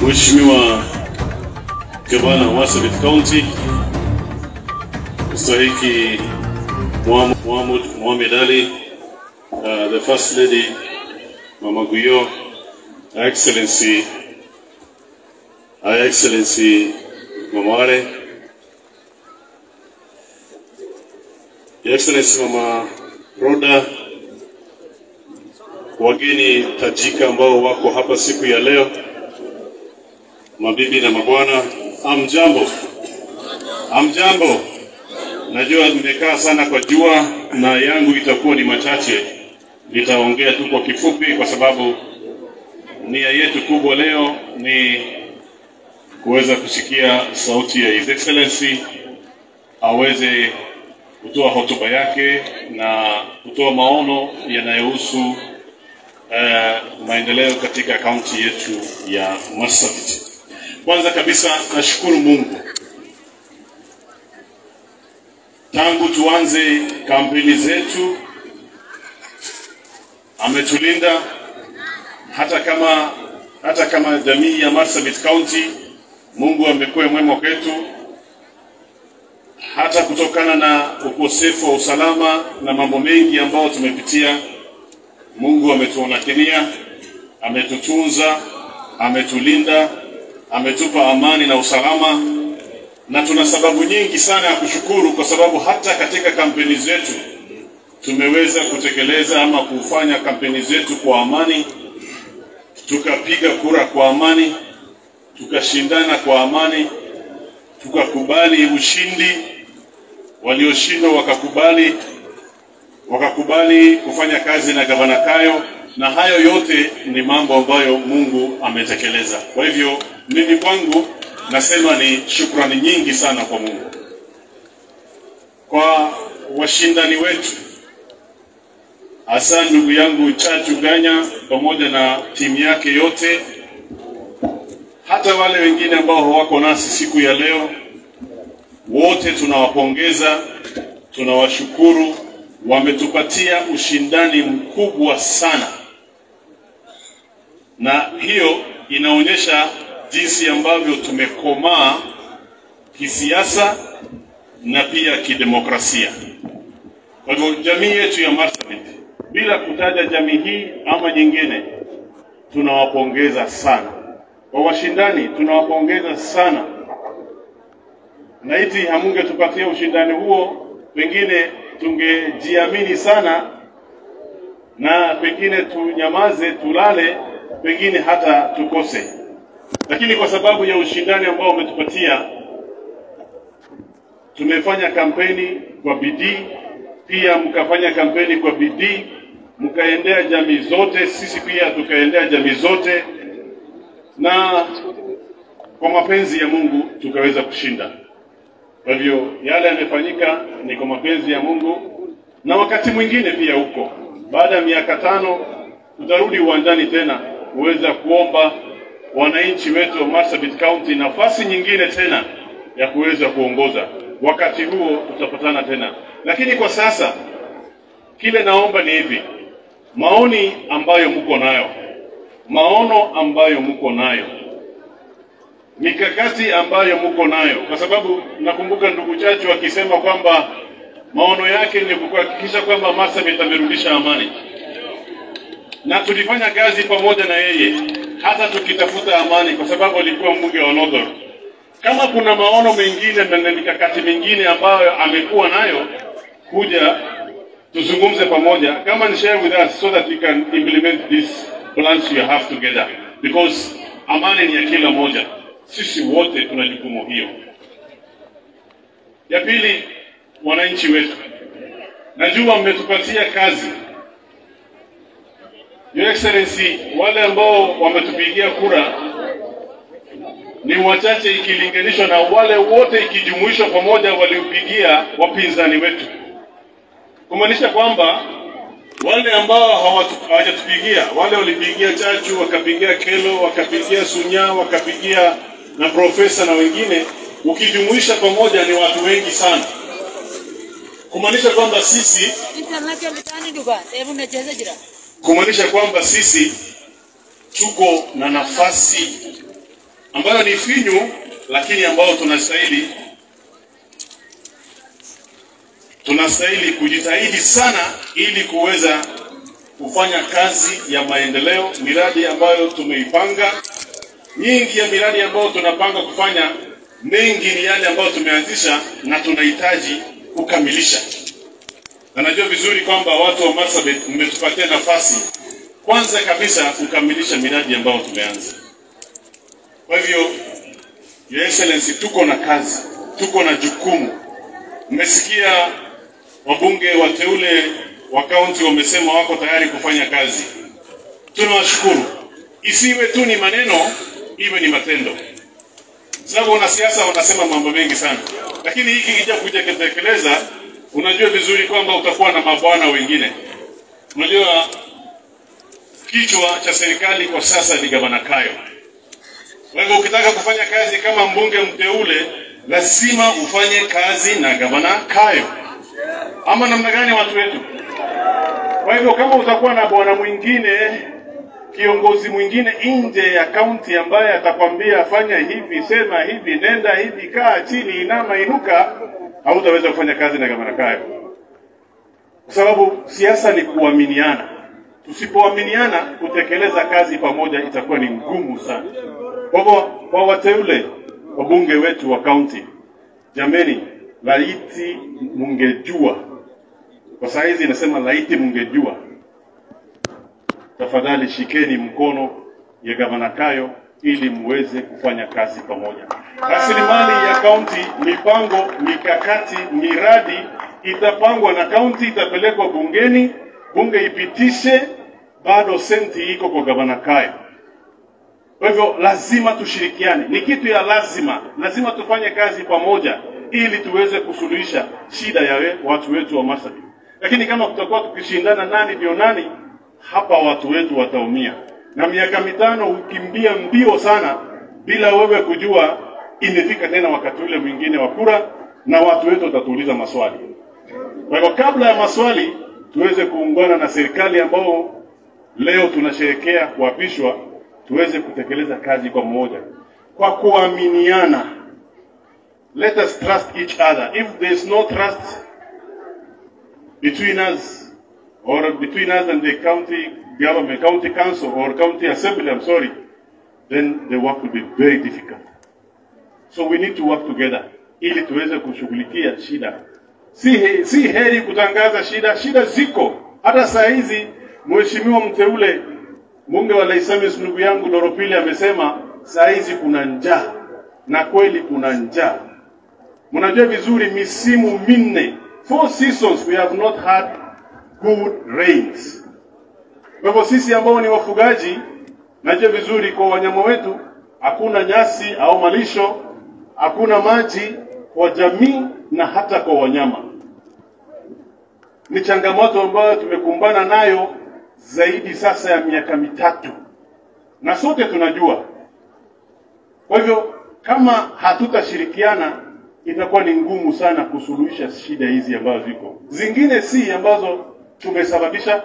Mheshimiwa Gavana wa Marsabit County Mstahiki Mohamud Mohamed Ali, uh, the First Lady Mama Guyo, Her Excellency Her Excellency Mama Wale, Your Excellency Mama Roda, wageni tajika ambao wako hapa siku ya leo, mabibi na mabwana, amjambo, amjambo. Najua nimekaa sana kwa jua na yangu itakuwa ni machache, nitaongea tu kwa kifupi, kwa sababu nia yetu kubwa leo ni kuweza kusikia sauti ya His Excellency aweze kutoa hotuba yake na kutoa maono yanayohusu uh, maendeleo katika kaunti yetu ya Marsabit. Kwanza kabisa nashukuru Mungu tangu tuanze kampeni zetu ametulinda hata kama hata kama jamii ya Marsabit County, Mungu amekuwa mwema kwetu, hata kutokana na ukosefu wa usalama na mambo mengi ambayo tumepitia. Mungu ametuonekania, ametutunza, ametulinda, ametupa amani na usalama, na tuna sababu nyingi sana ya kushukuru, kwa sababu hata katika kampeni zetu tumeweza kutekeleza ama kufanya kampeni zetu kwa amani, tukapiga kura kwa amani, tukashindana kwa amani, tukakubali ushindi, walioshindwa wakakubali wakakubali kufanya kazi na gavana Kayo, na hayo yote ni mambo ambayo Mungu ametekeleza. Kwa hivyo mimi kwangu nasema ni shukrani nyingi sana kwa Mungu. Kwa washindani wetu, hasa ndugu yangu Chachu Ganya pamoja na timu yake yote, hata wale wengine ambao hawako nasi siku ya leo, wote tunawapongeza, tunawashukuru wametupatia ushindani mkubwa sana, na hiyo inaonyesha jinsi ambavyo tumekomaa kisiasa na pia kidemokrasia. Kwa hivyo jamii yetu ya Marsabit, bila kutaja jamii hii ama nyingine, tunawapongeza sana. Kwa washindani, tunawapongeza sana. Laiti hamungetupatia ushindani huo, pengine tungejiamini sana na pengine tunyamaze, tulale, pengine hata tukose. Lakini kwa sababu ya ushindani ambao umetupatia, tumefanya kampeni kwa bidii, pia mkafanya kampeni kwa bidii, mkaendea jamii zote, sisi pia tukaendea jamii zote, na kwa mapenzi ya Mungu tukaweza kushinda. Kwa hivyo yale yamefanyika ni kwa mapenzi ya Mungu, na wakati mwingine pia huko, baada ya miaka tano tutarudi uwanjani tena kuweza kuomba wananchi wetu wa Marsabit County nafasi nyingine tena ya kuweza kuongoza. Wakati huo tutapatana tena, lakini kwa sasa kile naomba ni hivi, maoni ambayo mko nayo, maono ambayo mko nayo mikakati ambayo mko nayo, kwa sababu nakumbuka ndugu Chachu akisema kwamba maono yake ni kuhakikisha kwamba Marsabit amerudisha amani, na tulifanya kazi pamoja na yeye hata tukitafuta amani, kwa sababu alikuwa mbunge wa Northern. Kama kuna maono mengine na mikakati mingine ambayo amekuwa nayo, kuja tuzungumze pamoja, kama ni share with us so that we can implement these plans you have together, because amani ni ya kila moja sisi wote tuna jukumu hiyo. Ya pili, wananchi wetu, najua mmetupatia kazi. Your Excellency, wale ambao wametupigia kura ni wachache ikilinganishwa na wale wote ikijumuishwa pamoja waliopigia wapinzani wetu, kumaanisha kwamba wale ambao hawajatupigia, wale walipigia Chachu, wakapigia Kelo, wakapigia Sunya, wakapigia na profesa na wengine, ukijumuisha pamoja ni watu wengi sana, kumaanisha kwamba sisi kumaanisha kwamba sisi tuko na nafasi ambayo ni finyu, lakini ambayo tunastahili tunastahili kujitahidi sana ili kuweza kufanya kazi ya maendeleo, miradi ambayo tumeipanga. Nyingi ya miradi ambayo tunapanga kufanya, mengi ni yale ambayo tumeanzisha na tunahitaji kukamilisha, na najua vizuri kwamba watu wa Marsabit mmetupatia nafasi kwanza kabisa kukamilisha miradi ambayo tumeanza. Kwa hivyo, Your Excellency, tuko na kazi, tuko na jukumu. Mmesikia wabunge wateule wa kaunti wamesema wako tayari kufanya kazi. Tunawashukuru. Isiwe tu ni maneno, iwe ni matendo, sababu wanasiasa wanasema mambo mengi sana, lakini hiki kija kuja kutekeleza, unajua vizuri kwamba utakuwa na mabwana wengine. Unajua kichwa cha serikali kwa sasa ni gavana Kayo. Kwa hivyo ukitaka kufanya kazi kama mbunge mteule, lazima ufanye kazi na gavana Kayo, ama namna gani, watu wetu? Kwa hivyo kama utakuwa na bwana mwingine, kiongozi mwingine nje ya kaunti ambaye atakwambia fanya hivi, sema hivi, nenda hivi, kaa chini, inama, inuka, hautaweza kufanya kazi na gavana Kayo, kwa sababu siasa ni kuaminiana. Tusipoaminiana, kutekeleza kazi pamoja itakuwa ni ngumu sana. Kwa hivyo, kwa wateule wabunge wetu wa kaunti, jameni, laiti mungejua kwa saa hizi inasema laiti mungejua, tafadhali shikeni mkono ya gavana Kayo ili muweze kufanya kazi pamoja. Rasilimali ya kaunti, mipango, mikakati, miradi itapangwa na kaunti, itapelekwa bungeni, bunge ipitishe, bado senti iko kwa gavana Kayo. Kwa hivyo lazima tushirikiane, ni kitu ya lazima, lazima tufanye kazi pamoja ili tuweze kusuluhisha shida ya we, watu wetu wa Marsabit. Lakini kama tutakuwa tukishindana nani ndio nani, hapa watu wetu wataumia, na miaka mitano hukimbia mbio sana bila wewe kujua imefika tena wakati ule mwingine wa kura, na watu wetu watatuuliza maswali. Kwa hivyo kabla ya maswali, tuweze kuungana na serikali ambao leo tunasherekea kuapishwa, tuweze kutekeleza kazi kwa mmoja, kwa kuaminiana. Let us trust each other. If there is no trust between us or between us and the county government, county council or county assembly, I'm sorry, then the work will be very difficult. So we need to work together ili tuweze kushughulikia shida. Si, he, si heri kutangaza shida, shida ziko hata saa hizi. Mheshimiwa mteule mbunge wa Laisamis ndugu yangu Doropili amesema saa hizi kuna njaa, na kweli kuna njaa. Mnajua vizuri misimu minne four seasons we have not had good rains. Kwa hivyo sisi ambao ni wafugaji, najua vizuri kwa wanyama wetu hakuna nyasi au malisho, hakuna maji kwa jamii na hata kwa wanyama. Ni changamoto ambayo tumekumbana nayo zaidi sasa ya miaka mitatu, na sote tunajua. Kwa hivyo kama hatutashirikiana itakuwa ni ngumu sana kusuluhisha shida hizi ambazo ziko. Zingine si ambazo tumesababisha,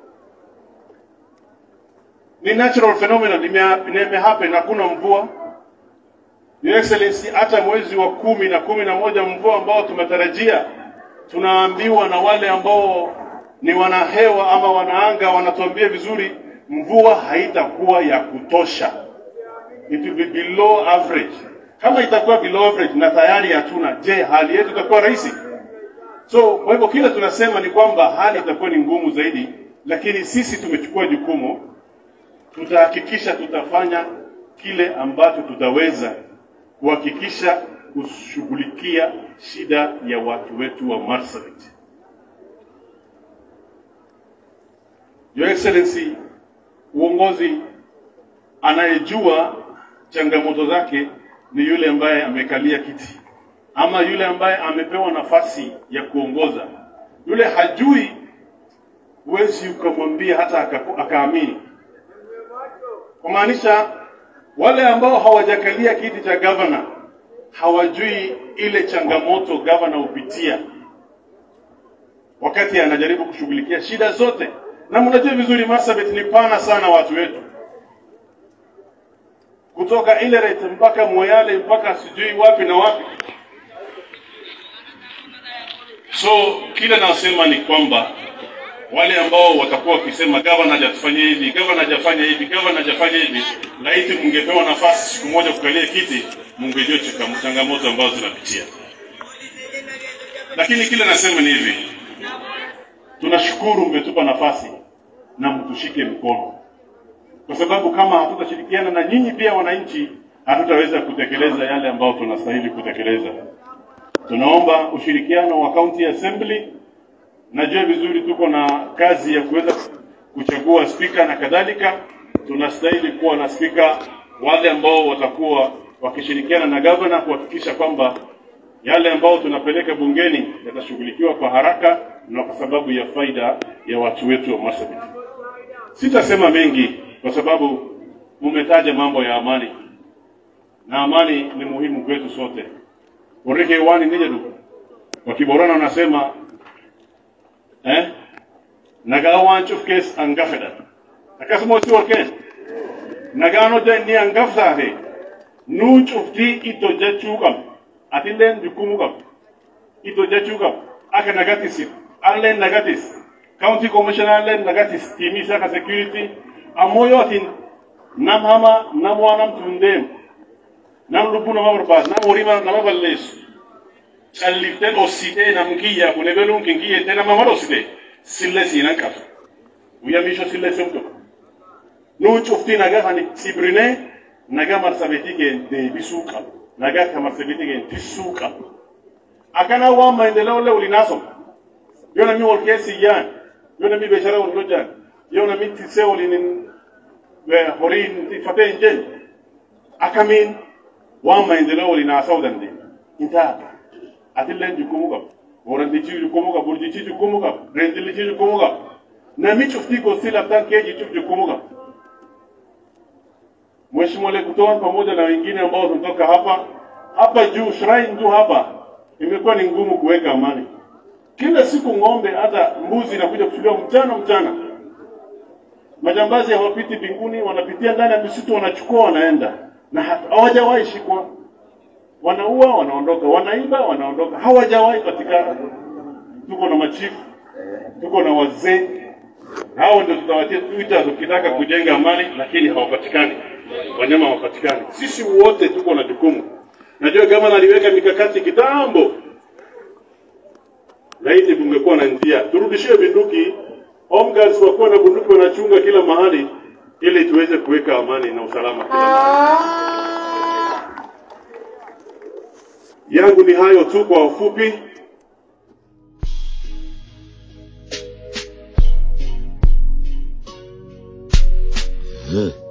ni natural phenomenon, ime happen. Hakuna mvua, Your Excellency, hata mwezi wa kumi na kumi na moja mvua ambao tumetarajia, tunaambiwa na wale ambao ni wanahewa ama wanaanga wanatuambia vizuri, mvua haitakuwa ya kutosha, it will be below average kama itakuwa below average na tayari hatuna, je, hali yetu itakuwa rahisi? So kwa hivyo kile tunasema ni kwamba hali itakuwa ni ngumu zaidi, lakini sisi tumechukua jukumu, tutahakikisha tutafanya kile ambacho tutaweza kuhakikisha kushughulikia shida ya watu wetu wa Marsabit. Your Excellency, uongozi anayejua changamoto zake ni yule ambaye amekalia kiti ama yule ambaye amepewa nafasi ya kuongoza. Yule hajui, huwezi ukamwambia hata akaamini. Kumaanisha wale ambao hawajakalia kiti cha gavana hawajui ile changamoto gavana hupitia wakati anajaribu kushughulikia shida zote, na mnajua vizuri Marsabit ni pana sana watu wetu kutoka Ileret mpaka Moyale mpaka sijui wapi na wapi. So kile nasema ni kwamba wale ambao watakuwa wakisema gavana hajatufanyia hivi, gavana hajafanya hivi, gavana hajafanya hivi, laiti mungepewa nafasi siku moja kukalia kiti, mungejua changa- changamoto ambazo tunapitia. Lakini kile nasema ni hivi, tunashukuru mmetupa nafasi na mtushike mkono, kwa sababu kama hatutashirikiana na nyinyi pia wananchi, hatutaweza kutekeleza yale ambayo tunastahili kutekeleza. Tunaomba ushirikiano wa county assembly. Najua vizuri tuko na kazi ya kuweza kuchagua spika na kadhalika. Tunastahili kuwa na spika wale ambao watakuwa wakishirikiana na gavana kuhakikisha kwamba yale ambao tunapeleka bungeni yatashughulikiwa kwa haraka na kwa sababu ya faida ya watu wetu wa Marsabit. Sitasema mengi kwa sababu mumetaja mambo ya amani, na amani ni muhimu kwetu sote. Orike wani nije du wakiborana wanasema eh naga wanchuf kes angafeda akasmo si warken naga no de ni angafda he nu chufti ito jachukam atinden jukumukam ito jachukam aka nagatis allen nagatis county commissioner allen nagatis timi saka security amoyo atin nam hama nam wanam tundem nam lubu nama barbaad nam horima nama balleessu calliften ossitee nam kiyya kun ebeluun kin kiyyette nama mar ossite sille siinan qaba guyya miisho sille sumto nuu cufti naga hani sibrine naga marsabetii keen deebisuu qaba naga ka marsabetii keen tissuu qaba akkana waan maendeleo le ulinaasom yoo namni wal keessi yaan yoo namni beeshara wal lojjaan yoo namni tissee waliin horii tiffatee hin jenne akkamiin waan maendeleo waliin haasa'uu dandeenya. Hin taata. Atilleen jukkumuu qaba. Horantichi jukkumuu qaba. Burjichi jukkumuu qaba. Reendillichi jukkumuu qaba. Namni cuftii gosti laftaan kee jichuuf jukkumuu qaba. Mheshimiwa kutoa pamoja na wengine ambao tunatoka hapa hapa juu shrine tu hapa imekuwa ni ngumu kuweka amani. Kila siku ng'ombe hata mbuzi inakuja kuchukuliwa mchana mchana. Majambazi hawapiti mbinguni, wanapitia ndani ya misitu, wanachukua wanaenda na hawajawahi shikwa. Wanaua, wanaondoka, wanaiba, wanaondoka, hawajawahi patikana. Tuko na machifu, tuko na wazee, hao ndio tutawatia tuita tukitaka kujenga amani, lakini hawapatikani, wanyama hawapatikani. Sisi wote tuko na jukumu. Najua gavana aliweka mikakati kitambo, laiti kungekuwa na njia, turudishie bunduki, home guards wakuwa na bunduki wanachunga kila mahali, ili tuweze kuweka amani na usalama kila mahali. yangu ni hayo tu kwa ufupi. Huh.